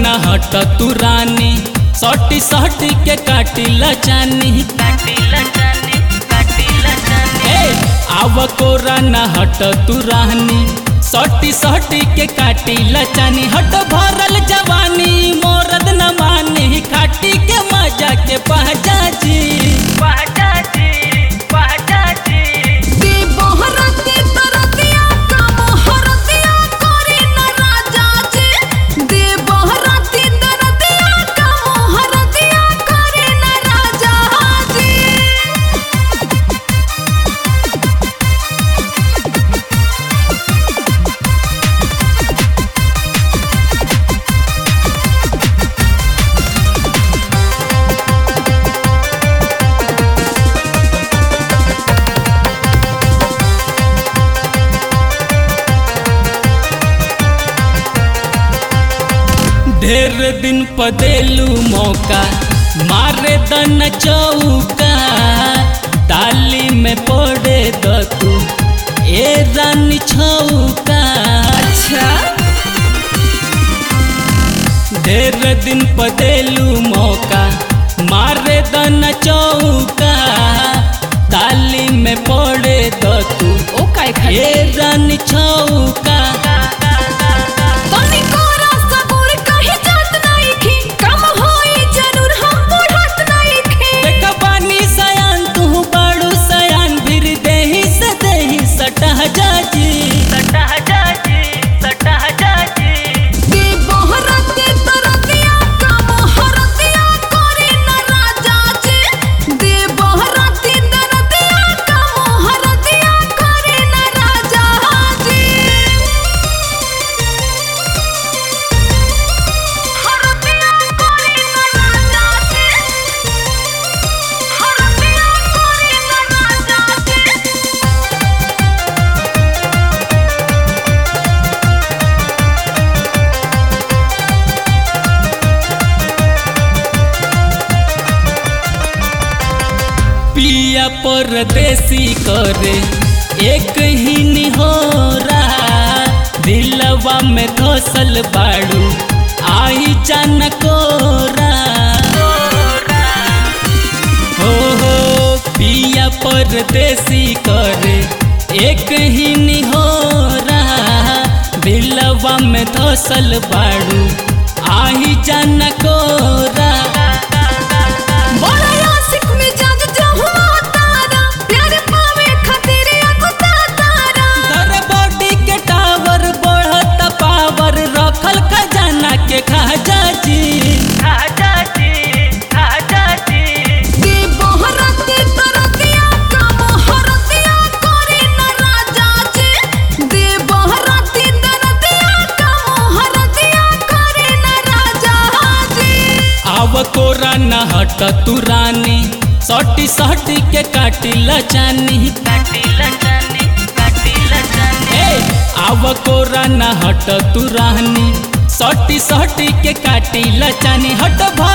न हट तू रानी सटी सटी के काटी लचानी ए आव कोरा न हट तू रानी सटी सटी के काटी लचानी हट भरल जवानी मोरद न मानी खाटी के मजा के पहचा जी दे बहरती तरतिया का मोहरतिया करे न राजा जी दे बहरती तरतिया का मोहरतिया करे न राजा जी ढेर दिन पदेलू मौका मारे दन चौका डाली में पड़े द तू ए रानी छौका अच्छा ढेर दिन पदेलू मौका मारे दन चौका डाली में पड़े द तू ओ काय ए खाते रानी छौका तनी कोरा सबूर कहे जात नहीं खी कम होई जरूर हम बुढ़त नहीं खी देख बानी सयान तू बाड़ू सयान फिर देही से देही सटह जाजी दे बहरती तरतिया का मोहरतिया करे न राजा जी दे बहरती तरतिया का मोहरतिया करे न राजा जी हरतिया करे न राजा जी हरतिया करे न राजा जी पिया परदेसी करे एक ही निहोरा दिलवा में धसल बाड़ू आई जान कोरा हो हो पिया परदेसी करे एक ही निहोरा दिलवा में धसल बाड़ू आई जान कोरा बड़ा आशिक मिजाज जहुआ तारा प्यार पावे खातिर अकुता तारा दर बॉडी के टावर बढ़त पावर रखल खजाना के खाजा जी दे बहरती तरतिया का मोहरतिया करे न राजा जी दे बहरती तरतिया का मोहरतिया करे न राजा जी आव कोरा न हट तू रानी सटी सटी के काटी लचानी ए आव कोरा न हट तू रानी सटी सटी के काटी लचानी हट